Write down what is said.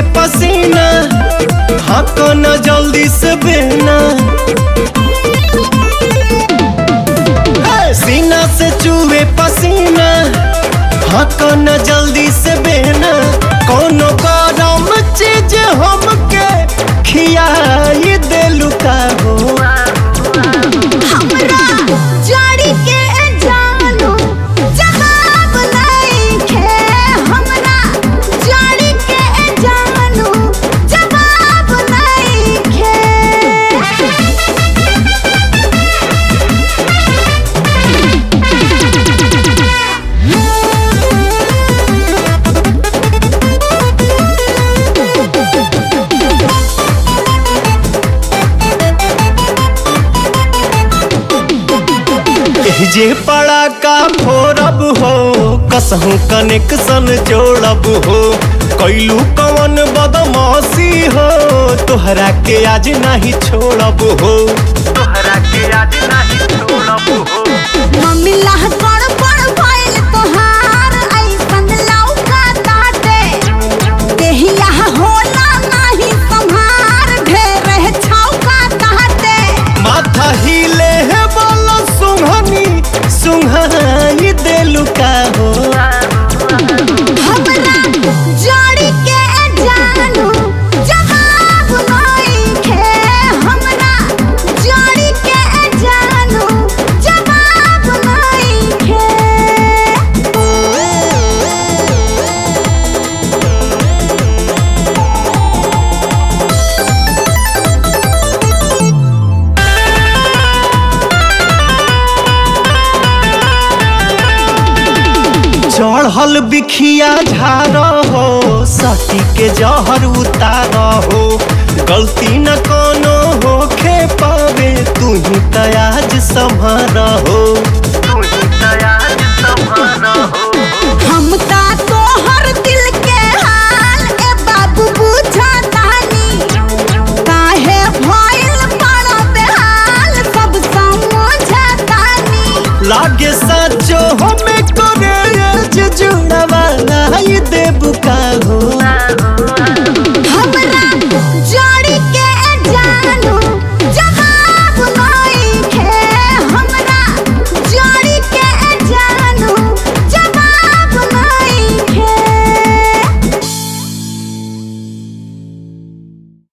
पसीना हक न जल्दी से बेना सीना से चूहे पसीना हक न जल्दी से बेना कोनो गरम चीज हमके खियाई देलू का हो हमरा जड़ी के जानू जवाब नइखे हमरा जड़ी के जानू जवाब नइखे जे पड़ा का फोरब हो कसहू कनेक्शन जोड़ब हो कैलू कवन बदमाशी हो तोहरा के आज नहीं छोड़ब हो तोहरा के आज नहीं छोड़ब हो मम्मी लाह पड़ पड़ भइल तोहार ऐसन लौका ताटे देहिया होला नाही संहार ढेर छौका ताटे माथा हिले है बोलो सुंघनी सुंघाई देलू का हो हमरा जड़ी के जानू जवाब नइखे हमरा जड़ी के जानू जवाब नइखे चढ़ल बिखिया झार हो सती के जहर उतार हो गलती न कोनो होखे पावे तू ही तयाज संभर हो